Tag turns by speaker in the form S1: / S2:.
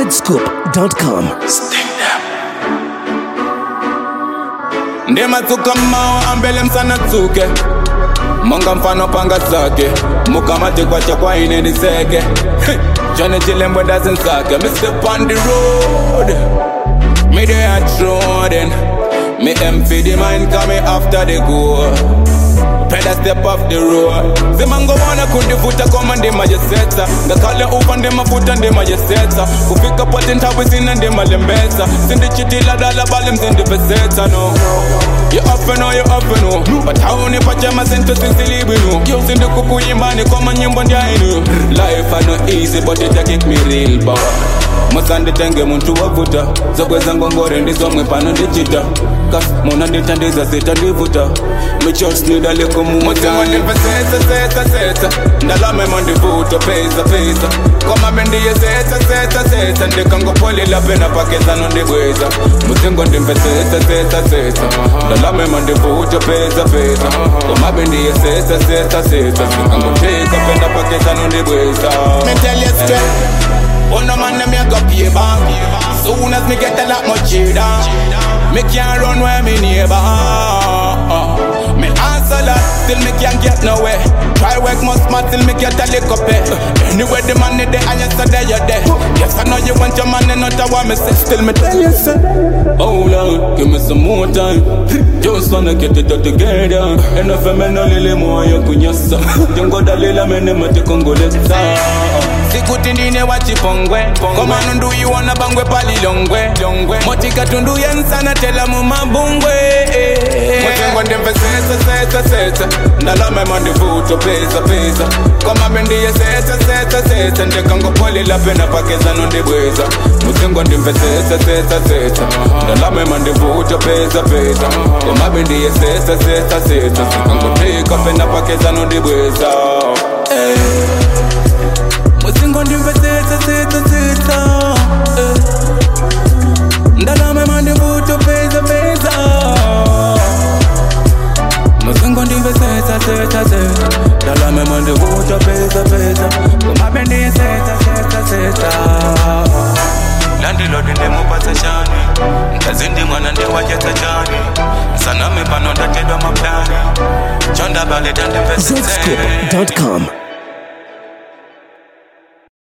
S1: zscoop.com.
S2: ndimatsuka mmawa ambele msana tsuke monga mfano panga zake mukamati kwacha kwaine ndiseke jone chilembwe ndazinsake me step on the road me dey a trodden me empty the mind coming after the goal Peda step off the road zimango wana kundivuta koma ndimajesetsa ngakhale ufa ndimafuta ndimajesetsa kufika poti nthawi sina ndimalembetsa sindichitila dala bale mzindipesetsa no You up and know, you up and know But how ni pajama sento sinsilibi no Sindi kukuyimbani koma nyimbo ndyainu Life I know easy but it a kick me real bad musanditenge muntu wavuta zokweza ngongore ndizomwe pano ndichita kas muna nditandiza zita ndivuta michosnidalekumumutimandimvesetsasetsasetsa ndalamema ndivuta pesa pesa komabendiye setsa setsa setsa ndikangopolila pena pakezano ndibweza mutsingo ndimvesetsasetsa setsa ndalamema ndivuta pesa pesa komabendiye setsa setsa setsa ndikangotika pena pakezano ndibweza Me tell you straight Oh no man, them a go pay back Soon as me get a lot more cheddar Me can't run where me neighbor Me hustle a lot, till me can't get nowhere Try work more smart till me get a little pay Anyway the money there and you say there you there Yes I know you want your money, not a want me say Still me tell you say Oh Lord, give me some more time Just wanna get it all together Enough of me no lili moyo kunyasa Jongo dalila mene mati kongolesa sikuti ndine wachipongwe komano nduyiwona bangwe palilongwe motika tunduye nsana tela mumabungwe motengo ndimvesetsasetsasetsa ndalamema ndivuto pesa pesa komabendiye setsasetsasetsa ndikangopolila pena pakezano ndibweza mutengo ndimvesetsasetsasetsa ndalamema ndivuto pesa pesa komabendiye setsasetsasetsa sikangotika pena pakezano ndibweza hey. Musingo ndimvetsetsa tsetsa tsetsa eh. Ndalama mandivuto pesa pesa Musingo ndimvetsetsa tsetsa tsetsa Ndalama mandivuto pesa pesa Kumabendi setsa setsa setsa landilodi ndimupatsa chani mkazi ndi mwana ndiwachetsa chani saname pano ndatedwa maplani chondabaleta ndimvetsetse
S1: zscoop.com.